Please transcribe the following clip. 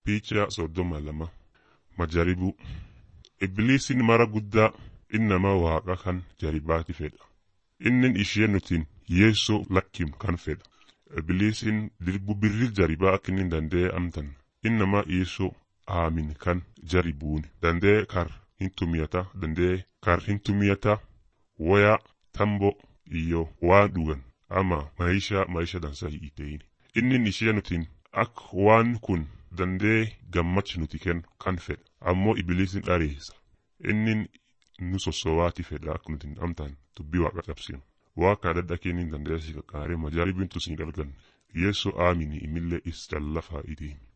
Picha soddoma lama majaribu Ibliisiin mara guddaa innama waaqa kan jaribaati fedha. Innin ishee nutiin yeessoo lakkim kan fedha. Ibliisiin dirbu birri jaribaa akka inni danda'e amtan innama yeessoo aamin kan jaribuun danda'e kar hin tumiyata danda'e kar hin tumiyata waya tambo iyo waan dhugan ama maisha maisha dansa hin ta'in. Innin ishee nutiin akka waan kun danda'e gammachi nuti kennu kan fedha. Ammoo ibliisiin dhareessa. Innin nu sossowaati fedha akka nuti amtaan dubbii waaqa cabsinu. Waaqa dadha kennin danda'e si qaqqaaree majaalibiin tusin dalgan. Yeessoo aamini imillee is callafaa itiin.